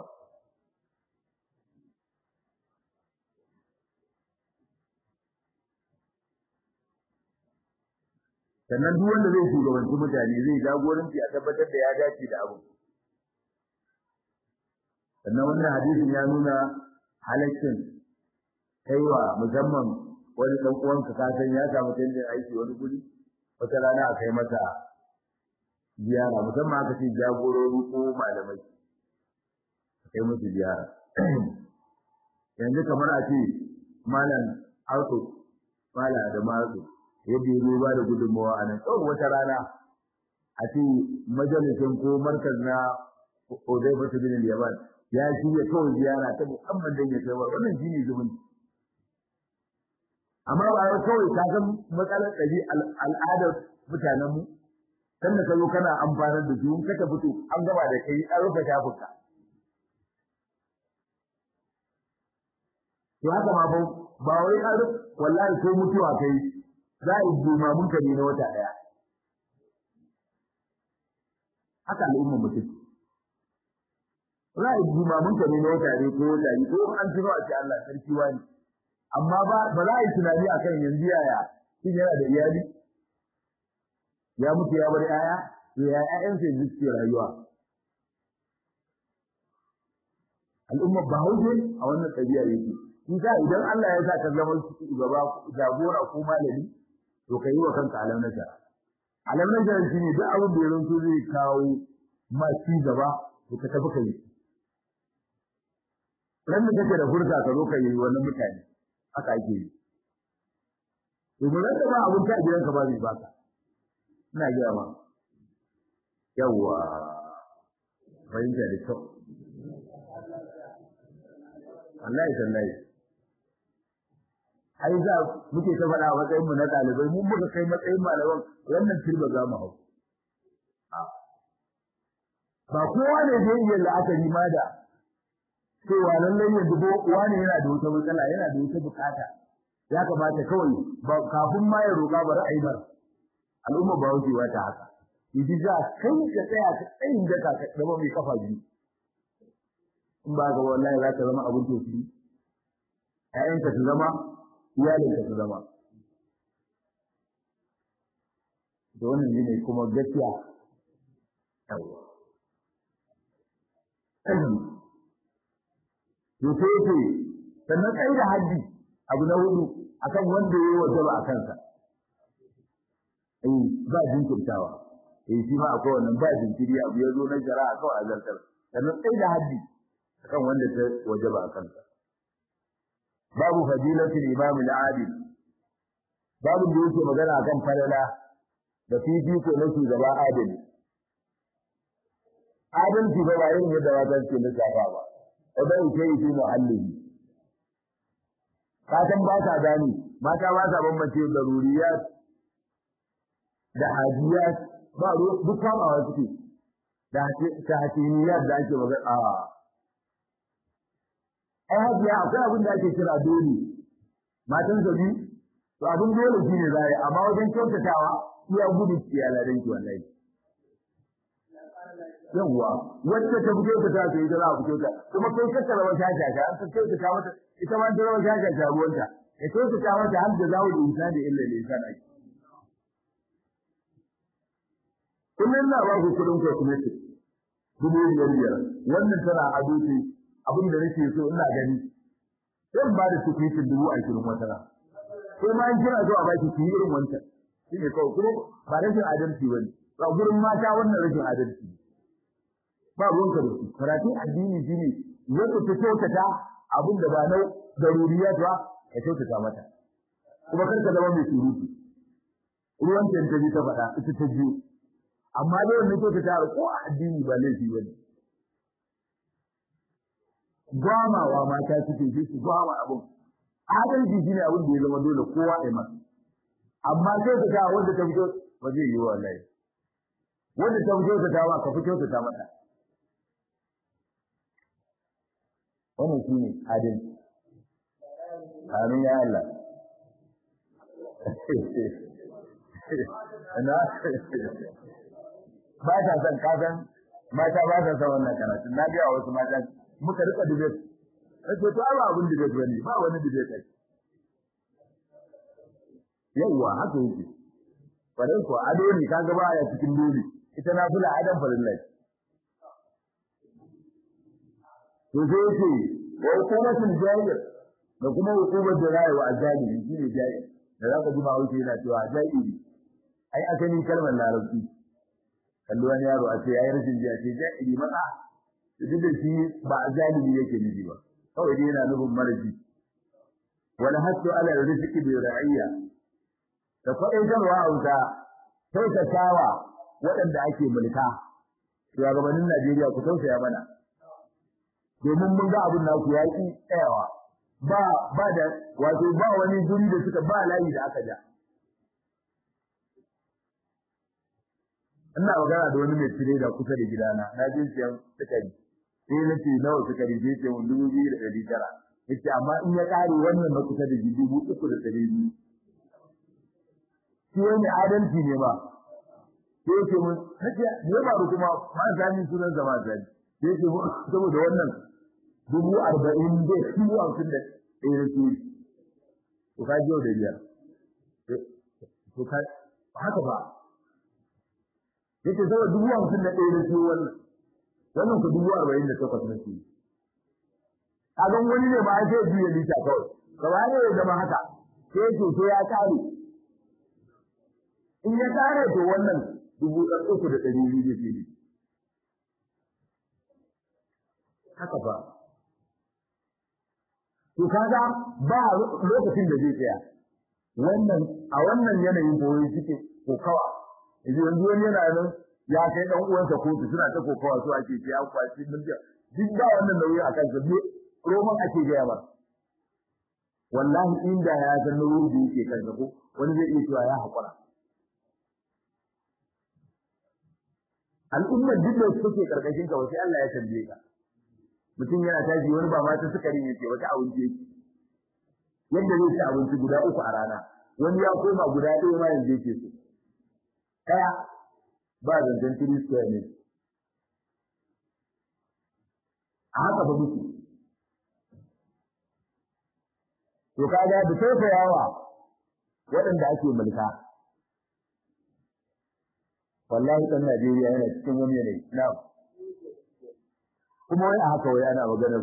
sannan duk wanda zai shugabanci mutane zai jagoranci a tabbatar da ya dace da abu sannan wannan hadisin ya nuna halaccin kaiwa musamman wani dan uwanka ka san ya samu canjin aiki wani guri wata rana a kai masa ziyara musamman aka ce jagorori ko malamai a kai musu ziyara yanzu kamar a ce malam auto mala da matsu yadda ya ba da gudunmawa a nan tsawon wata rana a ce majalisin ko markaz na Odai Bata bin Yaman ya shirya kawai ziyara ta musamman don ya kai wannan shi ne zumunci amma ba wai kawai ka san matsalar ɗari al'adar mutanen mu sanda ka zo kana amfanar da su in ka tafi to an gaba da kai an rufe shafuka to haka ma ba ba wai an wallahi ko mutuwa kai za a yi jimamin ka ne na wata ɗaya haka al'umma mutum za a yi jimamin ka ne na wata ɗaya ko wata biyu ko an tuno a ce Allah sarki wani amma ba ba za a yi tunani akan yanzu yaya shi yana da iyali ya mutu ya bar yaya to ya ƴaƴansa yanzu suke rayuwa al'umma ba hauke a wannan ɗabi'a yake shi sa idan Allah ya sa ka zama gaba jagora ko malami to ka yi wa kanka alam nasara alam nasara shi ne duk abin da ya zanto zai kawo ma ci gaba to ka tafi ka yi ran da kake da furta ka zo ka yi wannan mutane haka ake yi domin ran da ba abin ta gidanka ba zai baka ina gaya ma yawwa fahimta da kyau wallahi tallahi ai za muke ta faɗa a matsayin mu na ɗalibai mun muka kai matsayin malaman wannan turba za mu hau ba kowa ne zai iya la'akari ma da cewa lallai yanzu ko wani yana da wata matsala yana da wata bukata ya kamata kawai ba kafin ma ya roƙa bari a yi bar al'umma ba wuce wata haka yaji za kai ka tsaya ka tsayin da ka zama mai kafa biyu in ba ga wallahi za ka zama abin tofi ƴaƴanka su zama iyalinka su zama da wannan ne kuma gaskiya yawa to sai ce sannan kai da haddi abu na hudu akan wanda yayi wajaba a kansa eh ba jinkirtawa eh shi ma akwai wannan ba jinkiri abu ya zo na shari'a kawai azartar sannan kai da haddi akan wanda ta wajaba a kansa babu fadilatul imam al-adil babu da yake magana akan falala da fifiko na shugaba adali adalci ba ba irin yadda wata ke lissafa ba idan ke yi fi muhallihi ka san ba ta gani mata ba ta bambance da ruriyat da hajiyat ba duk kamawa suke da tahatiniyat da ake magana a ai hajiya akwai abin da ake kira dole matan sabi to abin dole shine zai amma wajen kyautatawa iya gudu ya ladan ki wallahi yawwa wacce ta fito ta ta yi za a fito ta kuma kai ka tsara wata shaka an ka kai ta mata ita ma dole wata shaka ta ruwanta ya kai ta mata har da zawo da insan da illa da insan ai kullun na ba ku kudin ko kuma ce dubu biyar biyar wannan tana abuci abin da nake so ina gani sai ba da tukuitin dubu ashirin wata na sai ma in kira zuwa baki ki irin wancan shine kawai kuma ba rashin adalci bane ba gurin mata wannan rashin adalci ba ruwanka da su karatun addini shine yadda ta kyautata abin da ba na daruriya ba ka kyautata mata kuma kar ka zama mai surutu ruwan ta ta ji ta faɗa ita ta ji amma dai wannan kyautata ko a addini ba laifi bane gwamawa mata suke ji su gwama abin adalci shine abin da ya zama dole kowa ya masa amma sai ka ga wanda ta fito ba zai yi wallahi wanda ta fito ta ba ka fito ta mata wannan shine adalci amin ya Allah na ba ta san kasan mata ba ta san wannan karatu na ga wasu mata muka rika debate sai to ba abun debate bane ba wani debate yawwa haka yake farin ko ado ne kaga baya cikin dole ita na fula adam farin lai to sai yake wa hukumatul jahil da kuma hukumar da rayuwa azalimi shine jahil da zaka ji ba wuce yana cewa jahili ai asalin kalmar larabci kallo wani yaro a ce ai rashin jiya ce jahili maka duk da shi ba azalimi yake nufi ba kawai dai yana nufin maraji wala hasu ala rizqi bi ra'iyya da faɗaitarwa a wuta kyautatawa waɗanda ake mulka shugabannin Najeriya ku tausaya mana domin mun ga abin naku ya ki tsayawa ba ba da wato ba wani guri da suka ba layi da aka ja ina magana da wani mai tire da kusa da gidana na je siyan sukari sai na ce nawa sukari sai ce mun dubu biyu da ɗari tara yace amma in ya ƙare wannan na kusa da dubu uku da ɗari biyu shi wani adalci ne ba sai yake mun kace ne ba ku kuma ma zani sunan zama zani sai yake mun saboda wannan dubu arba'in da dubu hamsin da ɗaya da su to ka jiyo da biyar to ka haka ba yake saboda dubu hamsin da ɗaya da su wannan wannan ku dubu arba'in da takwas na su kaga wani ne ba sai biyu lita kawai gaba ne ya zama haka sai to sai ya kare in ya kare to wannan dubu ɗan uku da ɗari biyu zai fili haka fa to kaga ba lokacin da zai tsaya wannan a wannan yanayin boye suke kokawa yanzu yanzu wani yana nan ya kai dan uwansa kotu suna ta kokawa su ake ce an kwaci mulki duk ba wannan nauyi a kansa ne roman ake gaya ba wallahi inda ya san nauyin da yake kansa ko wani zai iya cewa ya haƙura al'ummar duk da suke karkashin ka sai Allah ya tambaye ka mutum yana tashi wani ba mata sukari ne ce wata abinci yake yadda zai ci abinci guda uku a rana wani ya koma guda ɗaya ma yanzu yake so ɗaya ba zancen three square ne a haka ba muke to kaga da tausayawa waɗanda ake mulka wallahi ɗan Najeriya yana cikin wani yanayi na kuma wai a haka wai ana maganar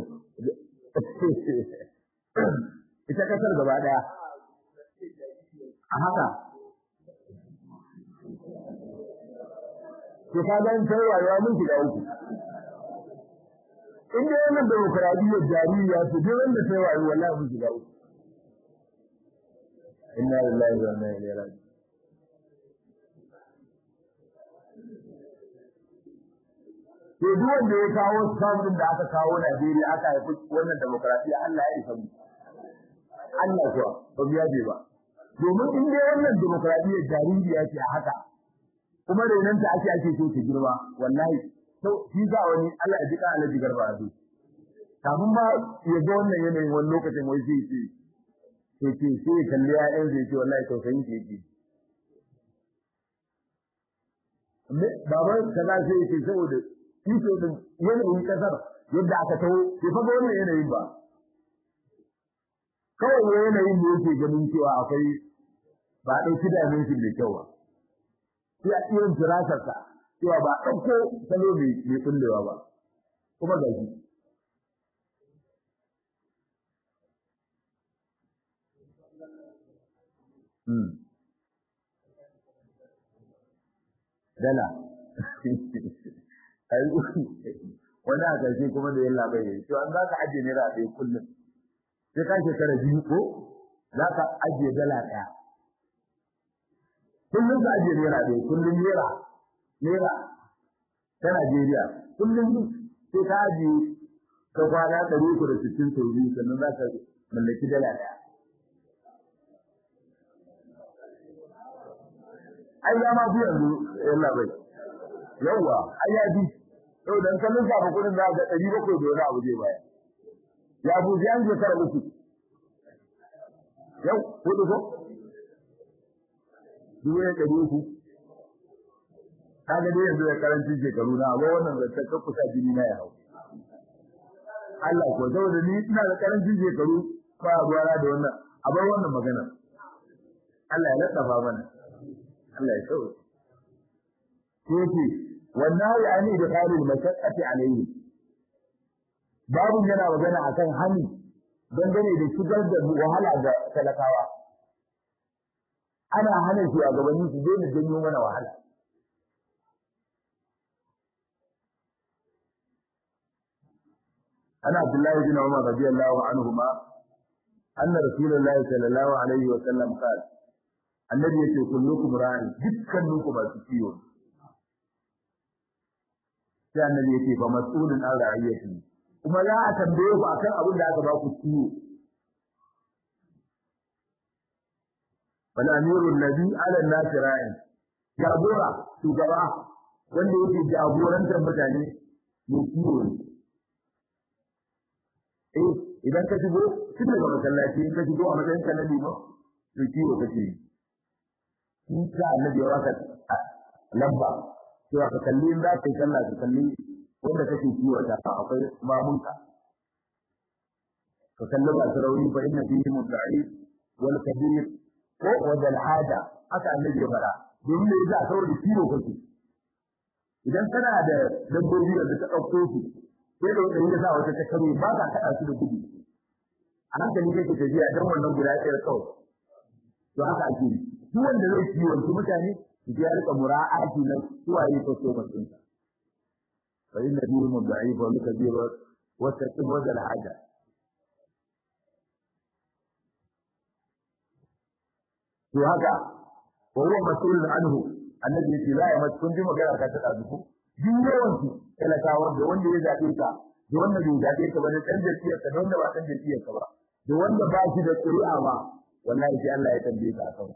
ita kasar gaba ɗaya a haka to kaga in sai rayuwa mun shiga uku in dai wannan demokradiyyar jaririya ce duk wanda sai rayuwa wallahi mun shiga uku inna lillahi wa inna ilaihi raji'un to duk wanda ya kawo samun da aka kawo Najeriya aka haifi wannan demokradiyya Allah ya isa mu Allah kuwa ba biya je ba domin in dai wannan demokradiyya jaririya ce a haka kuma renanta ake ake so ta girma wallahi to shi za wani Allah ya jika alaji garba a kafin ba ya ga wannan yanayin wani lokacin wai sai ce sai ce sai ya kalli ya'yan zai ce wallahi tausayin ke yake baban kaza sai ya ce saboda iko din yanayin kasar yadda aka taho bai faga wannan yanayin ba kawai yanayin da yake ganin cewa akwai ba a ɗauki dimension da kyau ba sai a irin firasarsa cewa ba a ɗauko salo mai kullewa ba kuma ga shi dala wani a ƙarshe kuma da yin labai to an za ka ajiye naira ɗaya kullum sai ka shekara biyu ko za ka ajiye dala ɗaya kullum ka ajiye naira ɗaya kullum naira naira ta Najeriya kullum sai ka ajiye ka kwana ɗari uku da sittin sau biyu sannan za ka mallaki dala ɗaya ai ya ma fi yanzu yan labai yawwa ai ya fi yau dan kallon sa kudin da ga ɗari bakwai da wani abu zai baya ya bu ya je kara uku yau hudu ko dubu ya ɗari uku kaga dai yanzu da karancin shekaru na amma wannan zancen kan kusa jini na ya hau Allah ko saboda ni ina da karancin shekaru ba ruwana da wannan a bar wannan magana Allah ya laddafa mana Allah ya sauke yake wannan ya ne da qalil mashaqqati alayhi babu yana magana akan hani dangane da shigar da wahala ga talakawa ana hana shi a gabanin su daina janyo mana wahala ana Abdullahi bin Umar radiyallahu anhuma anna Rasulullahi sallallahu alaihi wa sallam qala annabi yace kullukum ra'in dukkaninku masu kiwo sai annabi yake fa mas'ulun an ra'iyati kuma za a tambaye ku akan abin da aka ba ku kiwo bal amiru alladhi ala an-nas ra'in jagora shugaba wanda yake jagorantar mutane ne kiwo ne eh idan ka shigo tun daga masallaci in ka shigo a matsayin ka na limo to kiwo kake yi in ka annabi ya waka lamba cewa ka kalli in za ka yi sallah ka kalli wanda kake kiwo ta akwai mamunka ka kalli ba sarauni fa inna fihi mudda'i wal kabir ko wajal hada haka annabi ya fara domin me yasa saboda kiwo kake idan kana da dabbobi da ka dauko su sai da wanda ya sa wata ta kare ba ka kada su da gudu a hankali kake tafiya dan wannan guda ɗaya kawai to haka ake yi duk wanda zai kiwonci mutane ya rika mura'ati na suwaye ko so ba sun fa inna bihi mud'if wa kabir wa taqib wa al haja to haka wa huwa mas'ulun anhu annabi yace la ya mas kun ji magana ka ta dazu ko duk yawan su talakawa da wanda ya zabe ka da wanda bai zabe ka ba da dan jafiyar ka da wanda ba dan jafiyar ka ba da wanda ba shi da ƙuri'a ba wallahi sai Allah ya tambaye ka akan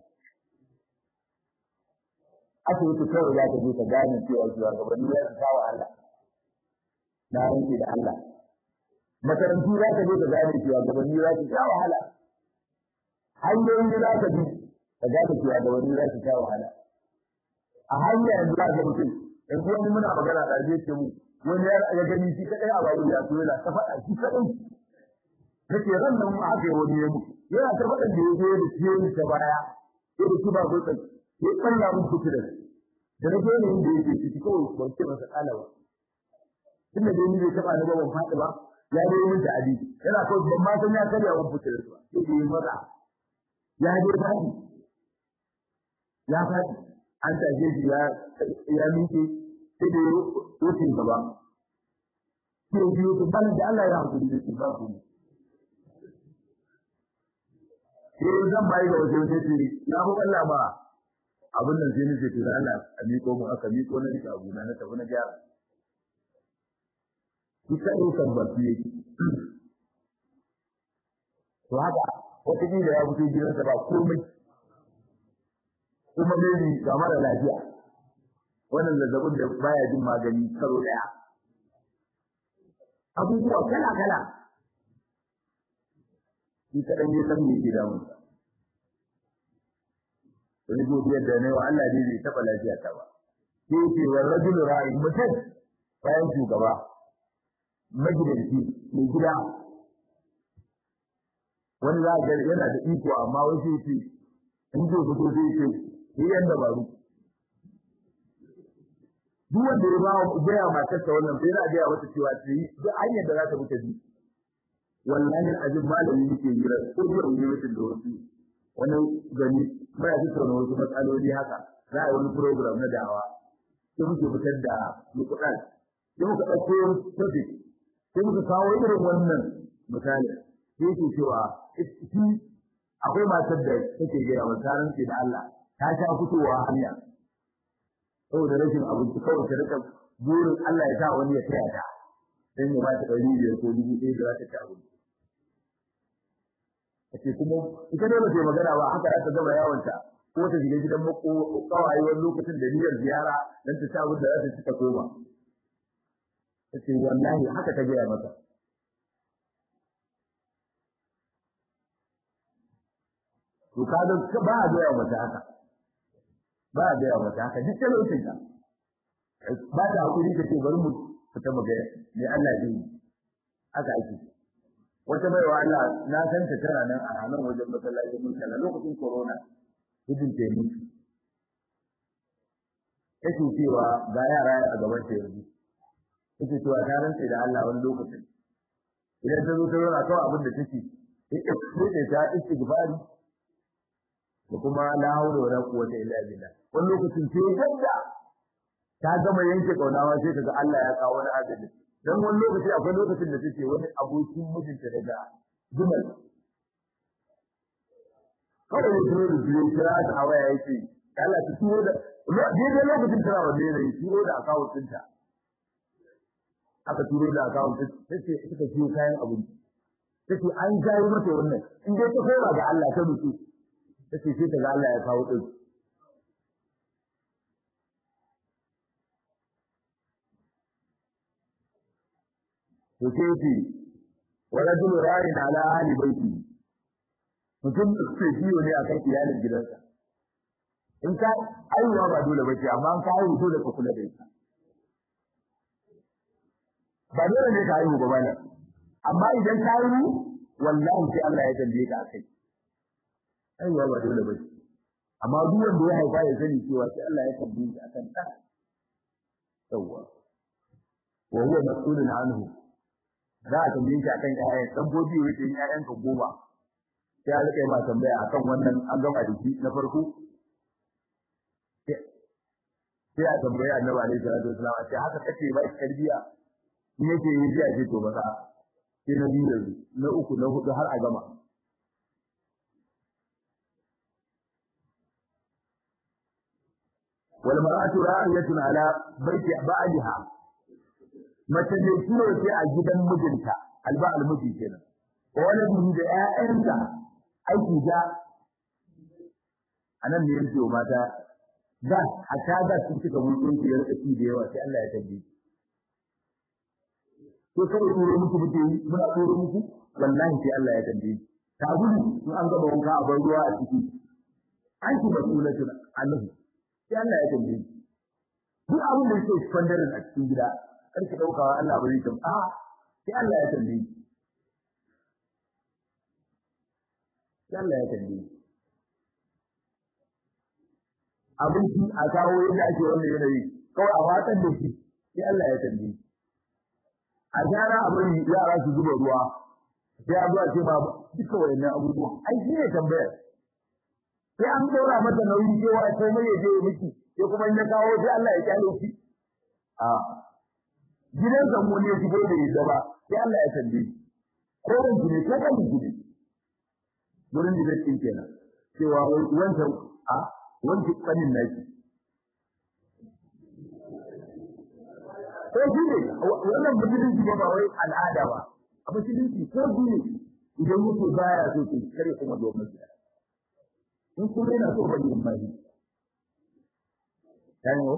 asibiti kawai za ka je ka gane cewa shugabanni za su kawo Allah na yanke da Allah makarantu za ka je ka gane cewa gabanni za su kawo wahala hanyoyi za ka bi ka gane cewa gabanni za su kawo wahala a hanya yanzu za ga mutum yanzu wani muna magana da zai ce mu wani ya gani shi kadai a babu ya so yana ta faɗa shi kadai nake ran nan mu aka yi wani ya mutu yana ta faɗa da ya zo da ciye ta baya ya da shi ba ko tsan ya kalla mun kuci da da na gani inda yake ciki kawai ban ce masa kalawa tunda dai ni bai taba ni ba ban faɗi ba ya dai mun ta abi yana kawai ban ma san ya karya mun kuci da su ba sai ya maza ya dai faɗi ya faɗi an tashe shi ya ya miƙe sai da wucin gaba sai biyo to ban da Allah ya hakuri da shi ba ku sai zan bai ga wajen sai ce na hu Allah ba abin nan sai ni ce to Allah a miƙo mu aka miƙo na rika abu na na tafi na gyara kika ɗaukar baki yake to haka wata kila ya fito gidansa ba komai kuma maybe ga mara lafiya wannan zazzabin da baya jin magani karo daya abubuwa kala kala shi kaɗan ne san me ke damun wani godiyar da ne wa Allah ne bai taɓa lafiya ta ba sai ce wa rajulu ra'i mutum bayan shugaba magidanci mai gida wani za ga yana da iko amma wasu ce in zai fito zai ce yi yan dabaru duk wanda ya ba gaya matarsa wannan sai yana gaya mata cewa ta yi duk hanyar da za ta mutu bi wallahi azim malami yake gira ko da wani mutum da wasu wani gani ba ya tattauna wasu matsaloli haka za a yi wani program na da'awa sai muke fitar da lukuɗan sai muka ɗauko topic sai muka kawo irin wannan misali sai ke cewa shi akwai matar da take gaya wa tarin da Allah ta sha fitowa hanya saboda rashin abinci kawai ta rika burin Allah ya sa wani ya taya ta dan ya ba ta ɗari biyar ko dubu ɗaya da za ta ci abinci ake kuma ita dole ta magana ba haka za ta gama yawonta ko ta shiga gidan mako kawai wani lokacin da niyyar ziyara dan ta ci abin da za ta ci ta koma ta ce wallahi haka ta gaya masa to kaga ba a gaya mata haka ba a gaya mata haka duk talaucin ka ba ta hakuri ta ce bari mu fita mu gaya me Allah ya yi haka ake wata baiwa Allah na san ta tana nan a nan wajen masallacin mun kana lokacin corona gudun ta yi take cewa ga yara a gaban ta yanzu take cewa ta rantsa da Allah wani lokacin idan ta zo ta zauna kawai abin da take sai ta istighfari da kuma la haula wala quwwata illa billah wani lokacin sai yadda ta gama yanke kaunawa sai kaga Allah ya kawo wani adadi dan wani lokaci akwai lokacin da take wani abokin mijinta daga Jumal kawai ne turo da biyu kira ta a waya yake Allah ta turo da daidai lokacin tana wanne ne turo da akawun ɗinta aka turo da akawun ɗinta suka siyo kayan abinci take an jayi mata wannan in dai ta koma ga Allah ta mutu take sai ta ga Allah ya kawo din to sai ce wa rajul ra'in ala ahli baiti mutum sai ciwo ne akan iyalin gidansa in ka aiwa ba dole bace amma an kawo dole ka kula da ita ba dole ne ka aiwu ba bane amma idan ka aiwu wallahi sai Allah ya tambaye ka akai aiwa ba dole ba amma duk wanda ya haifa ya sani cewa sai Allah ya tambaye shi akan ta yawa wa huwa mas'ulun anhu za a tambaye shi akan ƴaƴan dabbobi yake yin ƴaƴan ka goma sai a rika ma tambaya akan wannan an gama da shi na farko sai a tambaye annabi alaihi salatu wasallam a ce haka kace ba shi tarbiya in yake yi sai a ce to ba sai na biyu na uku na hudu har a gama wal mar'atu ra'iyatun ala baiti ba'liha mace ne kiwo ce a gidan mijinta alba almiji kenan wani bihi da ƴaƴanta aiki da anan ne yake wa mata da hatta da sun cika mulkin ki da rikaci da yawa sai Allah ya tabbi ko kawai turo muku muke yi muna turo muku wallahi sai Allah ya tabbi ta gudu in an gaba wanka a bar ruwa a ciki an ki masulatun annabi sai Allah ya tambaye duk abin da yake spandarin a cikin gida kar ki daukawa Allah ba zai tam a sai Allah ya tambaye sai Allah ya tambaye abinci a kawo yadda ake wannan yanayi kawai a watsar da shi sai Allah ya tambaye a gyara abin yara su zuba ruwa sai a zuwa ce ba duka wayannan abubuwan ai shi ne tambayar sai an dora mata nauyi cewa komai ya je miki sai kuma in ya kawo sai Allah ya kyale shi a gidan zango ne shigo da yadda ba sai Allah ya tambaye ko ran ne ko kan ne gurin da zai kenan cewa wancan a wancan kanin naki ko shi ne wannan musulunci ba ba wai al'ada ba a musulunci ko dole idan yake baya so ke kare kuma zo masa in kuma yana so ba yin mai yanyo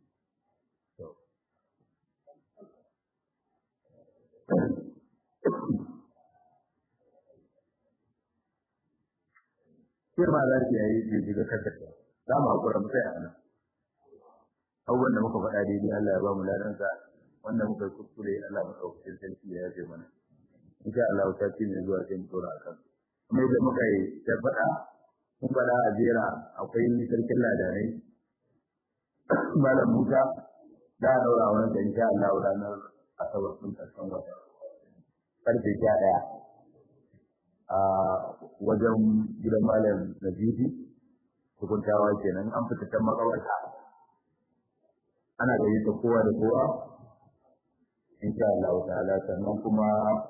sai ma za ki yayi ki shiga kasarta za mu hakura mu sai a nan abubuwan da muka faɗa daidai Allah ya ba mu ladansa wanda muka yi kuskure Allah mu ɗaukacin sarki ya yafe mana insha Allah ta ci ne zuwa sai mu tura akan kuma da muka yi ta faɗa mun faɗa a jera akwai sarkin ladanai malam Musa da a daura wani da insha Allah ranar asabar sun karshen wata karfe sha ɗaya a wajen gidan malam Nazifi hukuntawa kenan an fita can makawarta ana gayyata kowa da kowa insha Allah ta'ala sannan kuma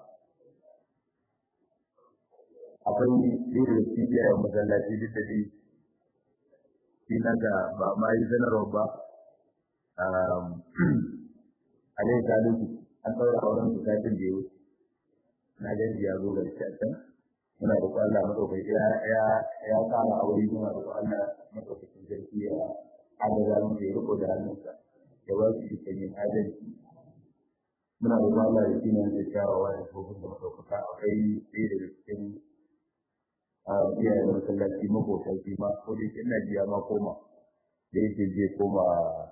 akwai irin da shi ya masallaci duk da shi shi na ga ba ma yi sanarwa ba a dai salisu an ɗaura auren su satin da yau na gani ya zo ga shi a can muna da Allah madaukaki ya ya ya kama aure muna da Allah madaukakin sarki ya adada mu ya riko da hannunsa ya ba su ikon yin adalci muna da Allah da shine da kyawawa da kofin da madaukaka akwai ɗaya daga cikin a iyayen masallaci makotan shi ma ko da yake ina jiya ma koma da yake je koma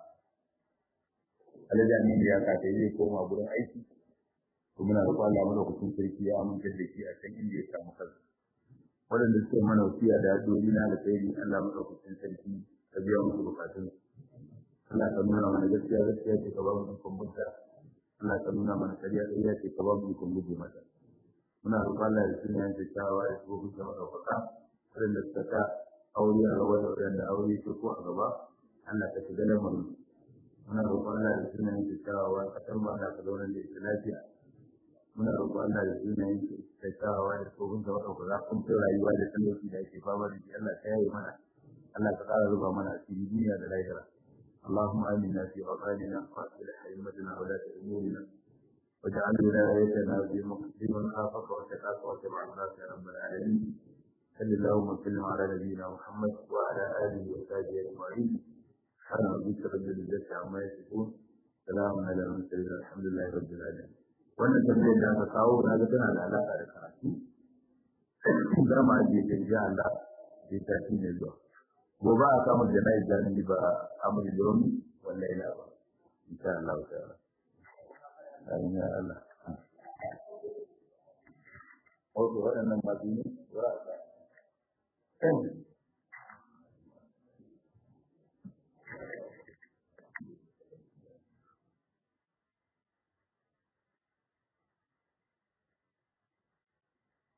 alajami da ya kace zai koma gurin aiki to muna da Allah madaukakin sarki ya amince da shi a kan inda ya samu kansa waɗanda suke mana wasiya da addu'o'i na alkhairi Allah madaukakin sarki ka biya musu bukatun Allah ka nuna mana gaskiya gaskiya ce ka ba mu ikon bunta Allah ka nuna mana kariya kariya ce ka ba mu ikon guje mata muna roƙon Allah da sunan yanke shawa ya shigo bisa madaukaka waɗanda suka ta aure a gaba da waɗanda aure ke ko a gaba Allah ka shiga lamarin muna roƙon Allah da sunan yanke shawa kasar mu Allah ka zauna da ita lafiya muna roƙon Allah da sunan yanke shawa ya shigo bisa madaukaka kun fi rayuwa da talauci da ake fama da shi Allah ka yaye mana Allah ka ƙara ruba mana asiri duniya da lahira اللهم آمنا في أوطاننا وأصلح أئمتنا ولاة أمورنا واجعل ولايتنا في من خافك واتقاك واتبع عبادك يا رب العالمين صل اللهم وسلم على نبينا محمد وعلى آله وصحبه أجمعين سبحان ربك رب العزة عما يصفون سلام على المرسلين الحمد لله رب العالمين wannan tambayar da aka kawo na ga tana da alaƙa da karatu za mu ajiye ta insha Allah sai ta shi ne zuwa gobe a samu jana'i jami'i ba amuri domin wallahi na ba insha Allah ta'ala amin ya Allah wato waɗannan masu ne